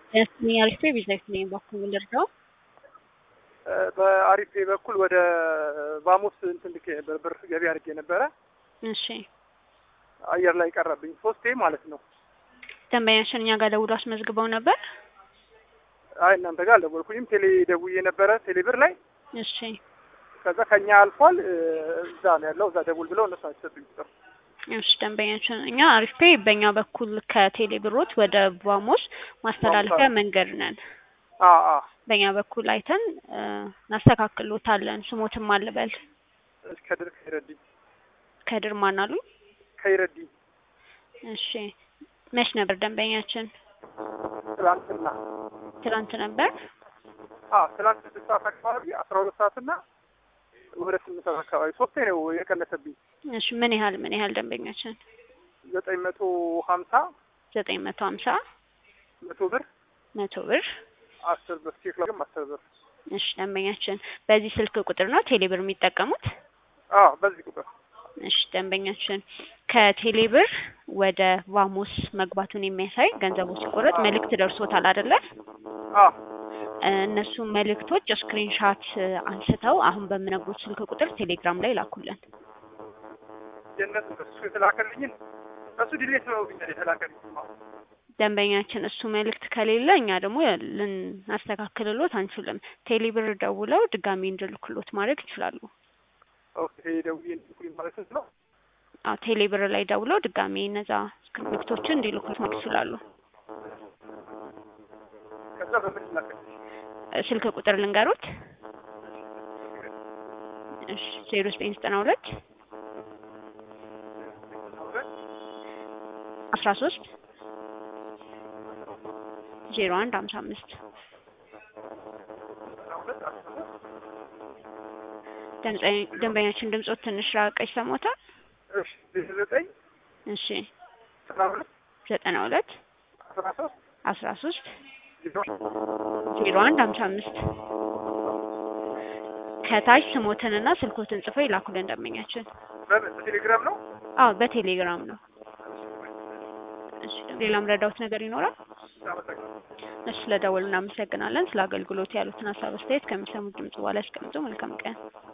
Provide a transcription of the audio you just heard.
ያስኝ አሪፍ ቢዝነስ ነኝ በኩል ልርዳው በአሪፌ በኩል ወደ ቫሞስ እንትን ልኬ ነበር ብር ገቢ አድርጌ ነበረ። እሺ አየር ላይ ቀረብኝ ሶስቴ ማለት ነው። ደንበኛችን እኛ ጋር ደውሎ አስመዝግበው ነበር። አይ እናንተ ጋር አልደወልኩኝም። ቴሌ ደውዬ ነበረ ቴሌ ብር ላይ እሺ ከዛ ከኛ አልፏል እዛ ነው ያለው እዛ ደውል ብለው እነሱ አይሰጡኝ ቁጥር እሺ ደንበኛችን እኛ አሪፍ ፔይ በእኛ በኩል ከቴሌ ብሮት ወደ ቫሞስ ማስተላለፊያ መንገድ ነን። አ አ በእኛ በኩል አይተን እናስተካክሎታለን። ስሞትም አልበል ከድር ከይረዲ ከድር ማን አሉኝ? ከይረዲ እሺ መች ነበር ደንበኛችን? ትላንትና ትናንት ነበር። አ ትላንት ስድስት ሰዓት አካባቢ አስራ ሁለት ሰዓትና ወደ ስምንት ሰዓት አካባቢ ሶስቴ ነው የቀነሰብኝ። እሺ ምን ያህል ምን ያህል ደንበኛችን? ዘጠኝ መቶ ሀምሳ ዘጠኝ መቶ ሀምሳ መቶ ብር መቶ ብር አስር ብር ቼክ ላግም አስር ብር እሺ ደንበኛችን በዚህ ስልክ ቁጥር ነው ቴሌብር የሚጠቀሙት? አ በዚህ ቁጥር እሺ ደንበኛችን ከቴሌብር ወደ ቫሞስ መግባቱን የሚያሳይ ገንዘቡ ሲቆረጥ መልእክት ደርሶታል አይደለ? አ እነሱ መልእክቶች ስክሪንሻት አንስተው አሁን በምነግሩት ስልክ ቁጥር ቴሌግራም ላይ ላኩልን። የእነሱ እሱ የተላከልኝን እሱ ዲሌት ነው ብኛል የተላከልኝ ደንበኛችን እሱ መልእክት ከሌለ እኛ ደግሞ ልናስተካክልሎት አንችልም። ቴሌብር ደውለው ድጋሚ እንድልክሎት ማድረግ ይችላሉ። ኦኬ ደውዬ እንድልኩልኝ ማለት ነው። አዎ ቴሌብር ላይ ደውለው ድጋሚ እነዛ መልእክቶችን እንዲልኩት ማድረግ ይችላሉ። ከዛ በምን ላከልኝ ስልክ ቁጥር ልንገሩት። እሺ ዜሮ ዘጠኝ ዘጠና ሁለት አስራ ሶስት ዜሮ አንድ ሀምሳ አምስት ደንበኛችን ድምጾት ትንሽ ራቀ ይሰማታል? እሺ ዜሮ ዘጠኝ እሺ ዘጠና ሁለት ዘጠና ሁለት አስራ ሶስት አስራ ሶስት ዜሮ ዜሮ አንድ ሀምሳ አምስት ከታች ስሞትንና ስልኮትን ጽፈው ይላኩልን ደንበኛችን። በምን በቴሌግራም ነው? አዎ በቴሌግራም ነው። እሺ ሌላም ረዳውት ነገር ይኖራል? አመሰግናለሁ። እሺ ስለደወሉ እናመሰግናለን። ስለ አገልግሎት ያሉትን ሀሳብ አስተያየት ከሚሰሙት ድምጽ በኋላ ያስቀምጡ። መልካም ቀን።